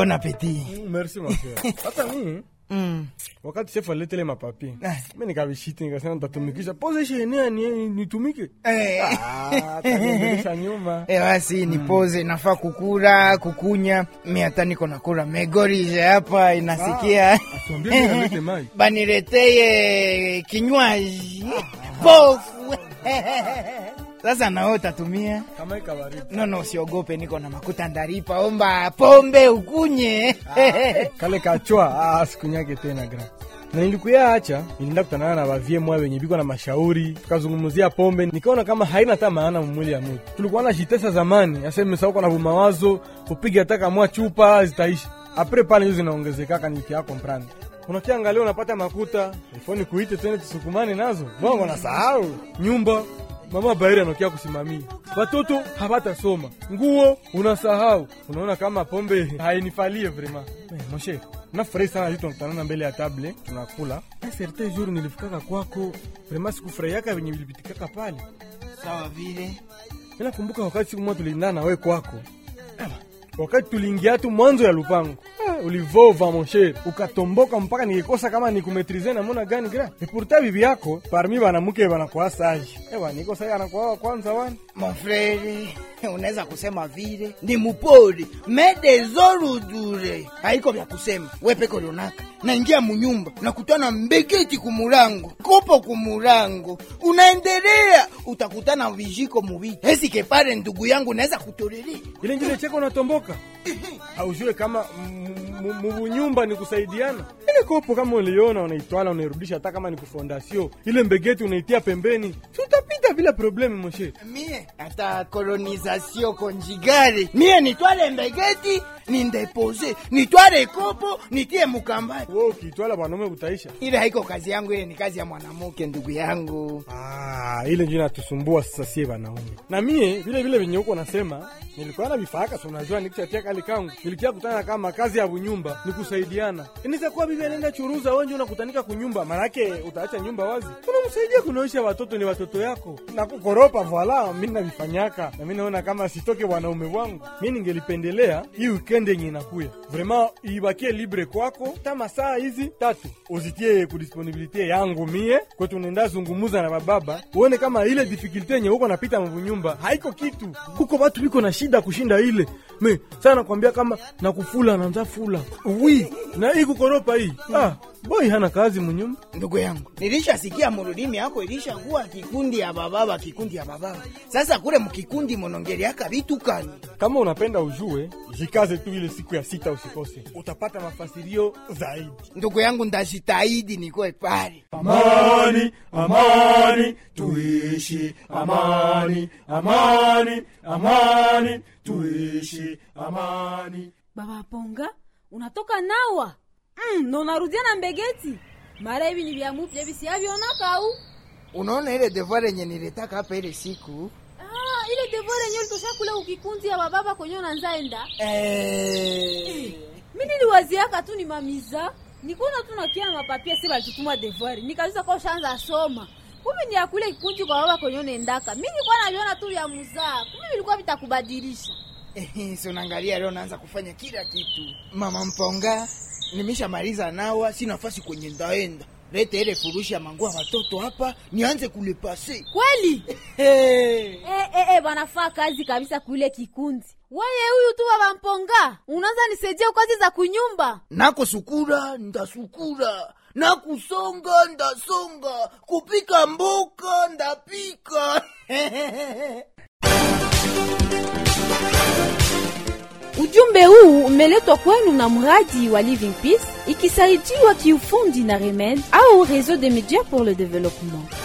bon appétit merci ma frère hata mimi mm. wakati chef aletele mapapi Ah. mi nikavishiti nikasema ntatumikisha poze shenia ni nitumike Eh. Ah, ataniongelesha nyuma Eh, basi nipoze nafaa kukura kukunya mi hata niko nakura megorize hapa inasikia atuambie mimi alete mai banileteye kinywaji pofu sasa nao utatumia kama ikabaridi no no usiogope niko na makuta ndaripa omba pombe ukunye kale kachwa ah, sikunyake tena gra na nilikuya acha nilienda kutanana na bavie mwa wenye biko na mashauri tukazungumzia pombe nikaona kama haina hata maana mumwili ya mtu tulikuwa na jitesa zamani aseme sauko na vumawazo upige hata kamwa chupa zitaishi apre pale hizo zinaongezekaka nilikia comprendre unakiangalia unapata makuta ifoni kuite tena tusukumane nazo bongo na sahau nyumba mama bairi anakia kusimamia watoto hawatasoma nguo unasahau unaona kama pombe hainifalie vrema eh, moshe nafurahi sana hitu tunakutanana mbele ya table tunakula Na certain jour nilifikaka kwako vrema sikufurahiaka venye vilipitikaka pale sawa vile mi nakumbuka wakati siku moja tulindana na we kwako Ewa, wakati tuliingia tu mwanzo ya lupango Ah, ulivova monsher ukatomboka mpaka nikikosa kama nikumetrize namona gani gra epurta bibi yako parmi banamuke banakuwa saji ewa niko sai anakuwa wa kwanza wani mon frere unaweza kusema vile ni mupori medezorudure haiko vya kusema wepeko lonaka naingia munyumba nakutana mbegeti kumurango kopo kumurango unaendelea utakutana vijiko muviti esike pale ndugu yangu naweza kutorelea ile njile cheko natomboka haujue kama mubunyumba ni kusaidiana ile kopo kama uliona unaitwala unairudisha hata kama ni kufondasio ile mbegeti unaitia pembeni tutapita bila probleme moshe mie hata kolonisation konjigale mie nitwale mbegeti nindepose nitwale kopo nitie mukambani wo ukiitwala mwanaume utaisha ile haiko kazi yangu ile ni kazi ya mwanamuke ndugu yangu Ah, ile ndio inatusumbua sasa sie wanaume. Na mie vile vile venye huko nasema nilikuwa na vifaka so unajua nikishatia kali kangu nilikia kutana kama kazi ya bunyumba ni kusaidiana. Inaweza kuwa bibi anaenda churuza wewe ndio unakutanika kunyumba manake utaacha nyumba wazi. Unamsaidia kunaisha watoto ni watoto yako. Na kukoropa voila mimi navifanyaka. Na mimi naona kama sitoke wanaume wangu. Mimi ningelipendelea hii weekend yenye inakuya. Vraiment ibakie libre kwako kama saa hizi tatu uzitie kudisponibilite yangu mie kwetu nenda zungumuza na bababa uone kama ile difikilte yenye huko napita mvunyumba haiko kitu huko watu biko na shida kushinda ile me sana nakwambia kama nakufula nanza fula wi na hii kukoropa hii ah, boy hana kazi munyumba ndugu yangu nilishasikia murudimi yako ilishakuwa kikundi ya bababa kikundi ya bababa sasa kule mkikundi monongeliaka vitu kani kama unapenda ujue jikaze tu ile siku ya sita usikose utapata mafasirio zaidi ndugu yangu ndajitahidi nikoe pale amani amani tuishi amani amani amani tuishi amani Baba Ponga, unatoka nawa mm, na unarudia na mbegeti mara hivi ni vya mupya hivi siavionaka au unaona ile devoir yenye niletaka hapa ile siku ah, ile devore yenyewe litosha kule ukikundi ya bababa kwenye unanzaenda eh... mi niliwaziaka tu ni mamiza nikuona tu nakia na mapapia si balitutuma devoir nikazuza kwa ushaanza soma kumbe ni ya kule kikundi kwa baba kwenye unaendaka mi nilikuwa naviona tu vya muzaa kumbe vilikuwa vitakubadilisha Eh, si unaangalia leo naanza kufanya kila kitu mama mponga nimeshamaliza nawa si nafasi kwenye ndaenda lete ile furushi ya manguo ya watoto hapa nianze kulepase kweli hey. Eh, eh, eh, banafaa kazi kabisa kuile kikundi weye huyu tu baba mponga unaanza nisaidia kazi za kunyumba nako sukura ndasukura na kusonga ndasonga kupika mboka ndapika ujumbe huu umeletwa kwenu na mradi wa living peace ikisaidiwa kiufundi na remed au réseau de médias pour le développement